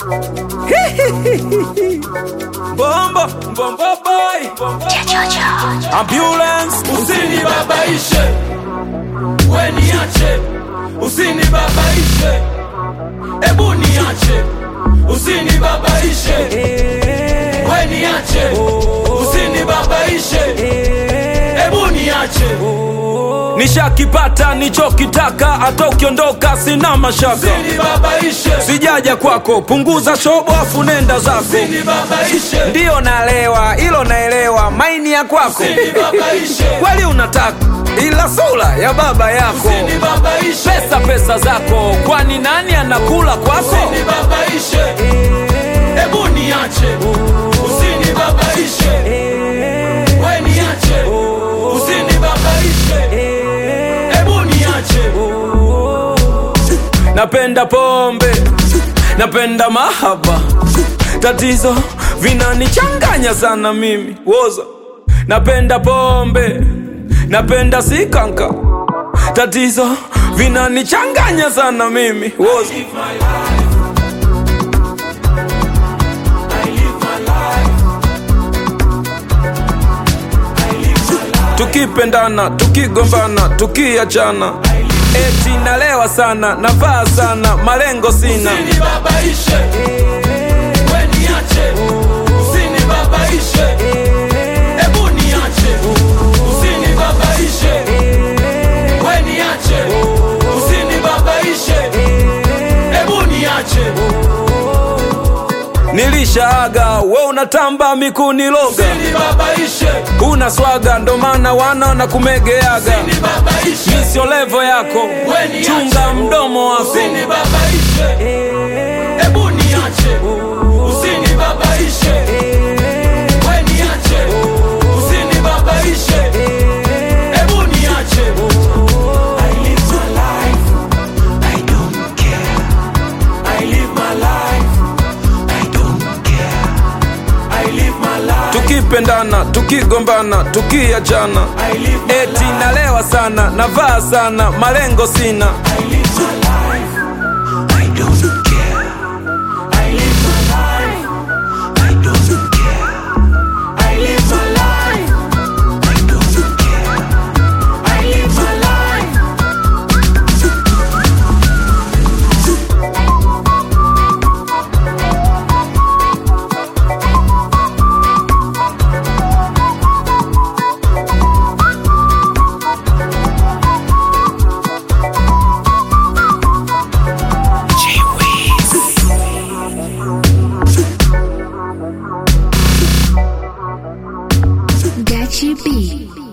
Bombo, bombo boy, ambulance, Usinibabaishe, we niache, usinibabaishe, ebu niache, usinibabaishe, we niache, usinibabaishe, ebu niache, nishakipata nichokitaka, hata ukiondoka sina mashaka. usinibabaishe, Sijaja kwako, punguza shobo afu nenda zako. usinibabaishe, Ndiyo naelewa, hilo naelewa, maini ya kwako usinibabaishe, kweli unataka, ila sura ya baba yako. usinibabaishe, Pesa pesa zako, kwani nani anakula kwako? usinibabaishe, ebu niache, usinibabaishe, we niache, usinibabaishe, ebu niache, Napenda pombe, napenda mahaba, tatizo vinanichanganya sana mimi woza. Napenda pombe, napenda sikanka, tatizo vinanichanganya sana mimi woza. live my life. I live my life. I live my life. Tukipendana, tukigombana, tukiachana, eti nalewa sana, navaa sana, malengo sina. Usinibabaishe, we niache, usinibabaishe, ebu niache, usinibabaishe, we niache, usinibabaishe, ebu niache, Nilishaaga, we unatamba mikuniloga, usinibabaishe, una swaga, ndo maana wana na kumegeaga. usinibabaishe, Mi sio levo yako, we niache, chunga mdomo wako. usinibabaishe, ebu niache, usinibabaishe, we niache, usinibabaishe, ebu niache. I live my life, I don't care. I live my life, I don't care. I live my life, Tukipendana, tukigombana, tukiachana, I live my eti nalewa sana, navaa sana, malengo sina. I live my life, I don't care. I live my life, I don't care. I live my life, I don't care. I live my life. Gachi B.